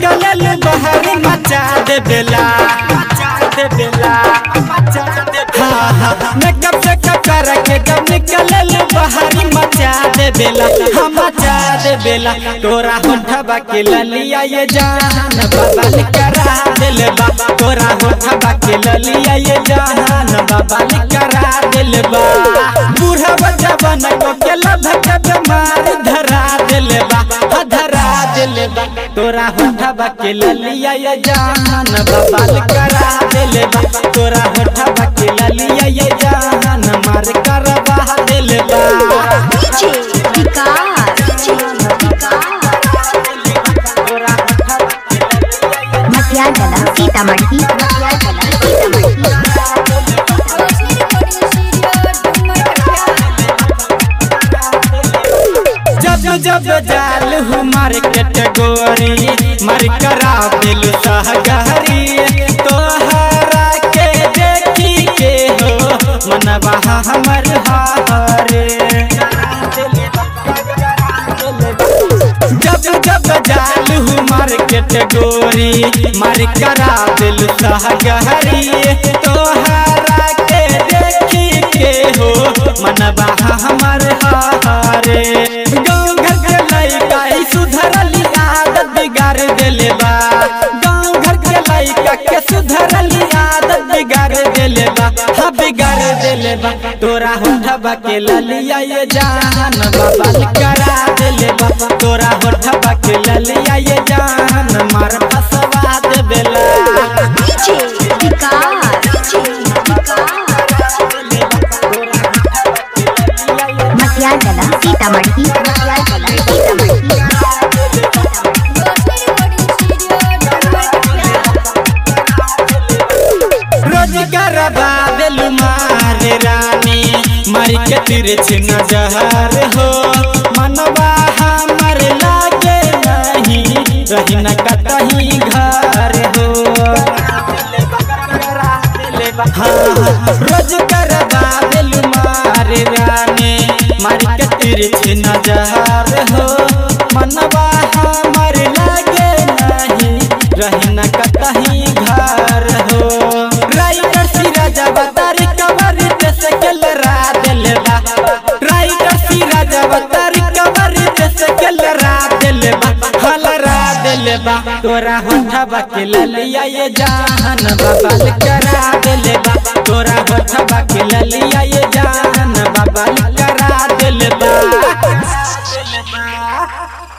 निकलल बाहर मचा दे बेला मचा दे बेला मचा दे हाँ हाँ मेकअप से कर के जब निकलल बाहर मचा दे बेला हम मचा दे बेला तोरा होठबा के ललिया ये जान बाबा करा दिल बा तोरा होठबा के ललिया ये जान बाबा करा दिल बा बूढ़ा बच्चा बन को के लभक बीमार धरा दिल बा हा धरा दिल बा तोरा होठबा के ललिया ये जान बाबा करा दिल बा तोरा होठबा के ललिया ये जान मार करवा दिल बा डीजे विकास डीजे विकास तोरा होठबा के ललिया ये मटियागला सीतामढ़ी मटियागला सीतामढ़ी जब जब जाल हूँ मार्केट गोरी मार करा दिल सहगरी तोहरा के देखी के हो मनवा हमर हारे जब जब जाल हूँ मार्केट गोरी मार करा दिल सहगरी तोहरा के देखी के हो मनवा हमर हारे गाँव घर के लइका ई सुधरली आदत बिगाड़ देले बा गाँव घर के लइका के सुधरली आदत बिगाड़ देले बा हा बिगाड़ देले बा तोरा होठबा के ललिया ये जान बाबा करा देले बा तोरा होठबा के ललिया ये जान मार फसवा दे बेला डीजे विकास डीजे विकास मटियागला सीतामढ़ी मटियागला सीतामढ़ी रोजगार बादल मारे रानी मारी के तिरछ नजर हो मनवा हमर लागे नहीं रही न कतही घर हो हाँ, रोजगार बादल मारे रानी मारी के तिरछ नजर हो मनवा हमर लागे नहीं रही न कतही घर हो राइटर सिराज अवतार कवर देश के लड़ा दिल बा राइटर सिराज अवतार कवर देश के लड़ा दिल बा हलरा दिल बा तोरा होठबा के ललिया ये जान बाबा करा दिल बा तोरा होठबा के ललिया ये जान बाबा करा दिल बा